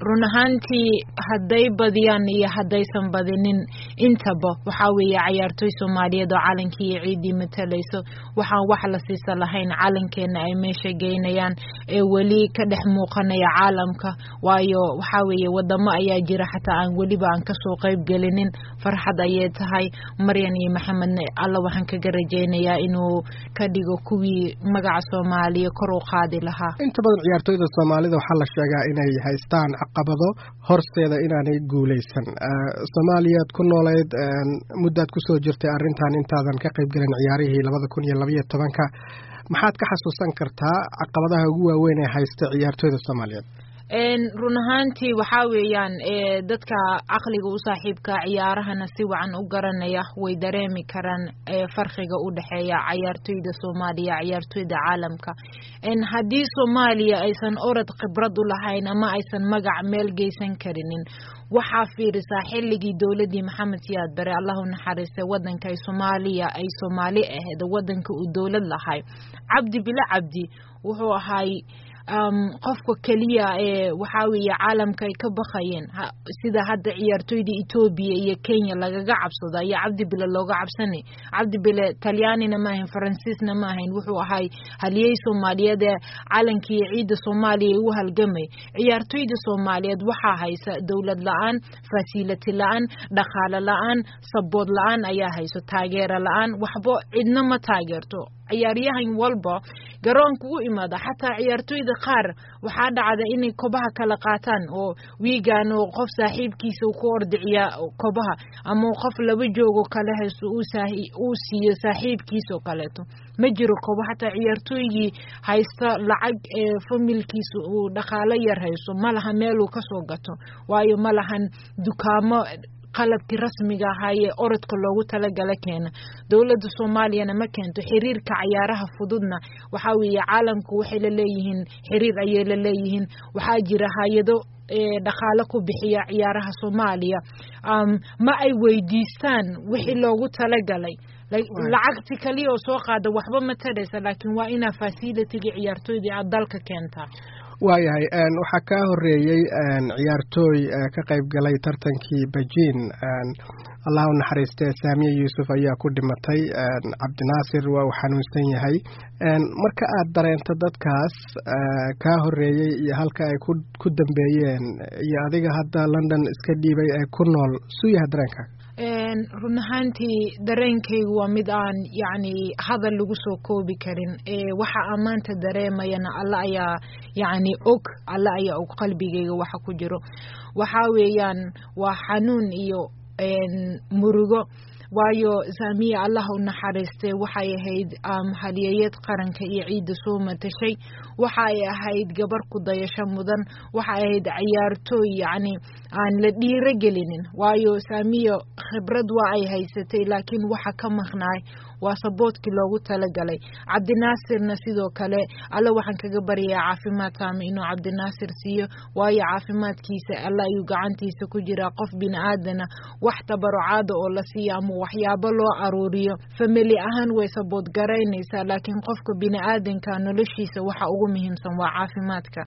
run ahaantii hadday badiyaan iyo haddaysan badinin intaba waxaa weeye cayaartooy soomaaliyeed oo calankii iyo ciiddii matalayso waxaan wax la siisa lahayn calankeena ay meesha geynayaan ee weli ka dhex muuqanaya caalamka waayo waxaa weeye wadamo ayaa jira xataa aan weliba aan kasoo qayb gelinin farxad ayay tahay maryan iyo maxamedne alla waxaan kaga rajeynayaa inuu ka dhigo kuwii magaca soomaaliya kor u qaadi lahaa inta badan ciyaartooyda soomaalida waxaa la sheegaa inay haystaan caqabado horseeda inaanay guuleysan soomaaliyaad ku nooleyd muddaad kusoo jirtay arrintan intaadan ka qayb gelin ciyaarihii labada kun iyo labaiyo tobanka maxaad ka xasuusan kartaa caqabadaha ugu waaweyn ee haysta ciyaartooyda soomaaliyeed run ahaantii waxaa weeyaan dadka caqliga u saaxiibka ciyaarahana si wacan u garanaya way dareemi karaan farqiga u dhexeeya cayaartooyda soomaaliya ciyaartooyda caalamka haddii soomaaliya aysan orod khibrad u lahayn ama aysan magac meel geysan karinin waxaa fiirisaa xilligii dowladii maxamed siyaad bare allahu naxariistay wadanka ay soomaaliya ay soomaali ahayd wadanka uu dowlad lahay cabdi bilo cabdi wuxuu ahay qofka keliya ee waxaa weeye caalamka ay ka bakayeen sida hadda ciyaartooyda etoobiya iyo kenya lagaga cabsado ayaa cabdi bile looga cabsanay cabdi bile talyaanina ma ahayn faransiisna ma ahayn wuxuu ahay haliyey soomaaliyeed ee calankii iyo ciidda soomaaliya u halgamay ciyaartooyda soomaaliyeed waxaa haysa dowlad la-aan fasilati la-aan dhaqaale la-aan sabood la-aan ayaa hayso taageero la-aan waxba cidna ma taageerto ciyaaryahan walba garoonka u imaada xataa ciyaartooyda qaar waxaa dhacda inay kobaha kala qaataan oo wiigan oo qof saaxiibkiisa ku ordiciya kobaha ama qof laba joogo kale haysto uu siiyo saaxiibkiisa oo kaleeto ma jiro kobo xataa ciyaartooygii haysta lacag ee familkiisa uu dhaqaalo yar hayso ma laha meeluu kasoo gato waayo ma lahan dukaamo qalabkii rasmiga ahaa ee orodka loogu talagala keena dowladda soomaaliyana ma keento xiriirka cayaaraha fududna waxaa weeye caalamku waxay la leeyihiin xiriir ayay la leeyihiin waxaa jira hay-ado dhaqaalo ku bixiya ciyaaraha soomaaliya ma ay weydiistaan wixii loogu talagalay lacagti kaliya oo soo qaada waxba ma taraysa laakiin waa inaa fasilitiga ciyaartooydii aad dalka keentaa waayahay waxaa kaa horeeyey ciyaartooy ka qayb galay tartankii bejiin allah u naxariistee saamiye yuusuf ayaa ku dhimatay cabdinaasir waa uu xanuunsan yahay marka aad dareento dadkaas kaa horeeyey iyo halka ay ku dambeeyeen iyo adiga hadda london iska dhiibay ee ku nool suu yahay dareenka run ahaantii dareenkaygu waa mid aan yacni hadal lagu soo koobi karin waxa aan maanta dareemayana alla ayaa yacni og alla ayaa og qalbigayga waxa ku jiro waxaa weeyaan waa xanuun iyo murugo waayo saamiya allah u naxariistay waxay ahayd halyeeyad qaranka iyo ciidda soo matashay waxay ahayd gabar ku dayasho mudan waxay ahayd ciyaartooy yacni aan la dhiiro gelinin waayo saamiya khibrad waa ay haysatay laakiin waxa ka maqnaay waa saboodkii loogu talagalay cabdinaasirna sidoo kale alle waxaan kaga baryayaa caafimaad saami inuu cabdinaasir siiyo waayo caafimaadkiisa alle ayuu gacantiisa ku jiraa qof bini aadana wax tabarucaada oo la siiya ama waxyaabo loo aruuriyo famili ahaan way sabood garaynaysaa laakiin qofka bini aadanka noloshiisa waxa ugu muhiimsan waa caafimaadka